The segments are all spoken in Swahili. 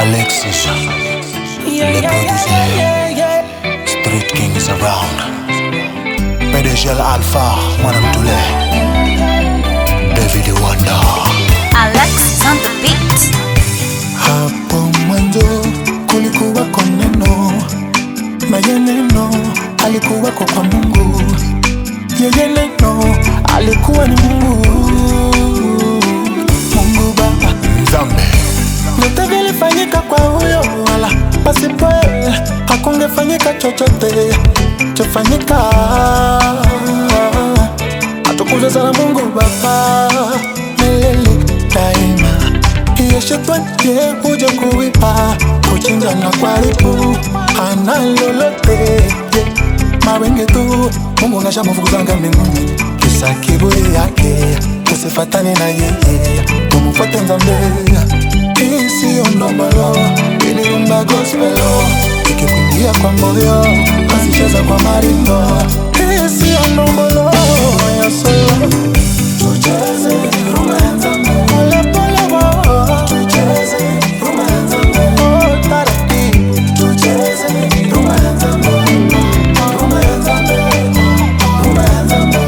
Alexis, Yeah, le yeah, producer, yeah, yeah, yeah. Street King is around. PDG Alpha, Madame Toulé, David Wanda. Alexis on the beat. Hapo mwanzo kulikuwako neno, naye neno alikuwako kwa Mungu, yeye neno alikuwa ni Mungu, Mungu Baba Nzambe. Vyote vilifanyika kwa huyo, wala pasipo yeye hakungefanyika chochote chofanyika. Atukuze sana Mungu Baba milele daima. Iye shetani ye huja kuiba, kuchinja na kuharibu, hana lolote ye mawenge tu. Mungu ngashamufukuzanga mbinguni, kisa kiburi yake. Tusifatane na yeye, tumufuate Nzambe. Hii siyo ndombolo, iliumba gospelo, ikikuingia kwa moyo, asicheza kwa maringo. Hii siyo ndombolo ya solo, tucheze rumba ya Nzambe. Pole pole wo, tucheze rumba ya Nzambe. Oh, taratibu, tucheze rumba ya Nzambe. Rumba ya Nzambe, rumba ya Nzambe.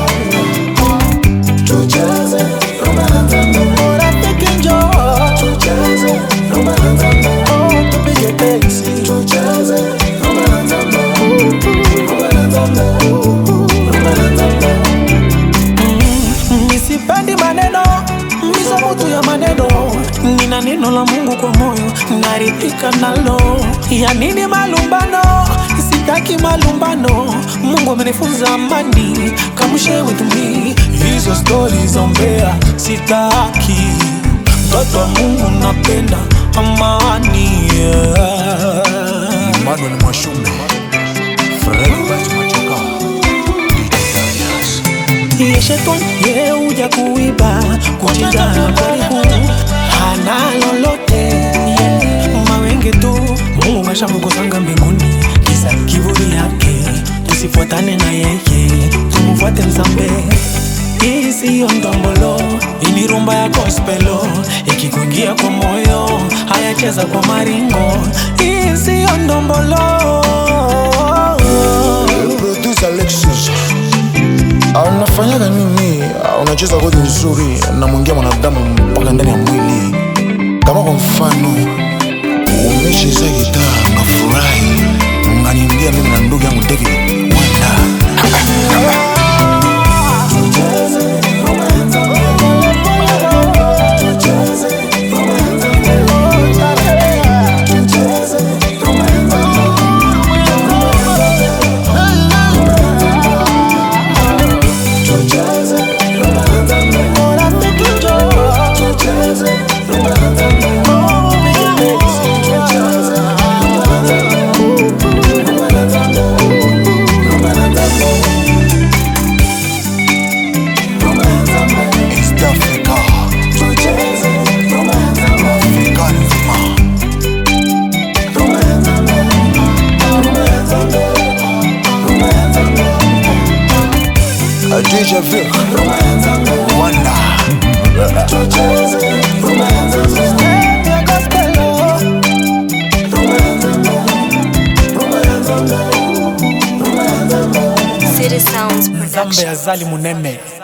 Tucheze rumba ya Nzambe. Oh, rafiki njoo, tucheze rumba ya Nzambe. Oh, tupige densi, tucheze rumba ya Nzambe. Rumba ya Nzambe, rumba ya Nzambe. Nisipendi maneno mizo mutu ya maneno, nina neno la Mungu kwa moyo, naridhika nalo. Ya nini malumbano? Sitaki malumbano. Mungu amenifunza amani, kamshe with me. Hizo stori za umbea sitaki. Mtoto wa Mungu napenda amani. Yeah. Emmanuel Mwashume, Fred Bat Machoka, DJ Darius. Iye shetani ye uja kuiba kuchinja na kuharibu, hana lolote ye mawenge tu. Mungu kashamukuzanga mbinguni, kisa kiburi yake. Tusifuatane na yeye, tumufuate Nzambe. Hii siyo ndombolo, hii ni rumba ya gospelo, ikikuingia kwa moyo, hayacheza kwa maringo. Hii siyo ndombolo. Le producer Alexis. Ah, Unafanyaga nini? Ah, Unacheza kodi nzuri na mwingia mwanadamu mpaka ndani ya mwili. Kama kwa mfano umecheza gitaa ngafurahi, unganiambia mimi na ndugu yangu David Wanda. East Africa. Afrika nzima. Ah, DJ Vic. Wanda. City Sounds Nzambe Production. azali munene